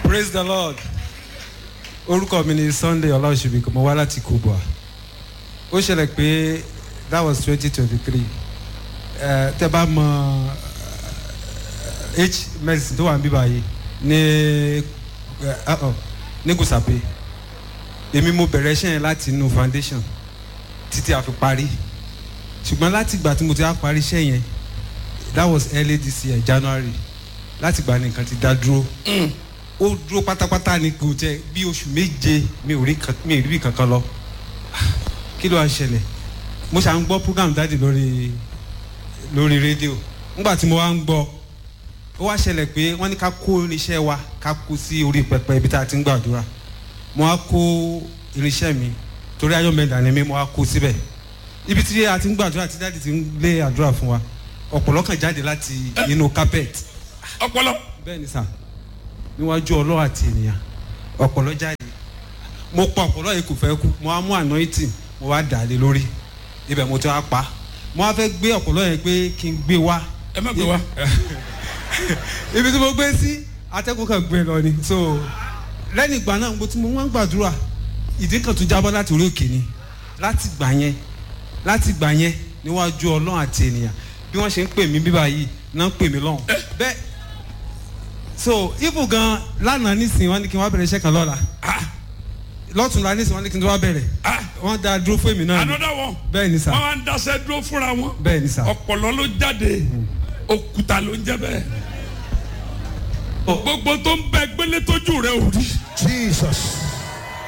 praise the lord orúkọ mi ni sunday ọláòṣèbí mo wá láti kubwa ó ṣẹlẹ̀ pé that was twenty twenty three tẹ bá mọ eh, h medicine tó wà ń bí báyìí ní eh, uh-oh, ní gùsàpé èmi mo bẹ̀rẹ̀ iṣẹ́ yẹn láti inú foundation títí a fi parí ṣùgbọ́n láti ìgbà tí mo ti á parí iṣẹ́ yẹn that was early this year january láti ìgbà ní nǹkan ti dá dúró ó dúró pátápátá ni kò jẹ bí oṣù méje mi ò rí kan- mi ò rí bí kankan lọ kí ló wá ń ṣẹlẹ̀ mo ṣà ń gbọ́ program dáàdì lórí lórí rédíò nígbà tí mo wá ń gbọ́ ó wá ṣẹlẹ̀ pé wọ́n ní ká kó irinṣẹ́ wa ká kó sí orí pẹpẹ ibi tá a ti ń gbàdúrà mo wá kó irinṣẹ́ mi torí ayọ̀ mẹ́ta ni mi mo wá kó síbẹ̀ ibi tí a ti ń gbàdúrà tí dáàdì ti ń lé àdúrà fún wa ọ̀pọ̀lọ́ kan jáde láti inú carpet ọpọlọ bẹ́ẹ̀ ni sà níwájú ọlọ́wà àti ènìyàn ọ̀pọ̀lọ́ jáde mo pa ọ̀pọ̀lọ́ yìí kò fẹ́ kú mo wá mú anointing mo wá dà á lé lórí ibẹ̀ mo ti wá pa mo wá fẹ́ gbé ọ̀pọ̀lọ́ yẹn pé kí n gbé wá ẹ má gbé wa ibi tí mo gbé sí atẹ́kùn kan gbé lọ ni so lẹ́yìn ìgbà náà mo ti mo wá ń gbàdúrà ìdí kan tún jábọ́ láti orí òkè ni láti gbà yẹn láti gbà yẹn níwájú ọlọ́run àti ènìyàn bí wọ́n ṣe ń pè mí bíbá yìí náà ń pè mí lọ́hùn bẹ́ẹ̀ so ibu gan lánàá nísìnyí wọ́n ní kí n wá bẹ̀rẹ̀ iṣẹ́ kan lọ́la lọ́tùnla nísìnyí wọ́n ní kí n tó wá bẹ̀rẹ̀ wọ́n dá dúró fún èmi náà ni another one bẹ́ẹ̀ ni sà wọn wá ń daṣẹ dúró fúnra wọn bẹ́ẹ̀ ni sà ọpọlọ ló jáde òkúta ló ń jẹ bẹ́ẹ̀ gbogbo tó ń bẹ gbélé tójú rẹ ò rí Jesus.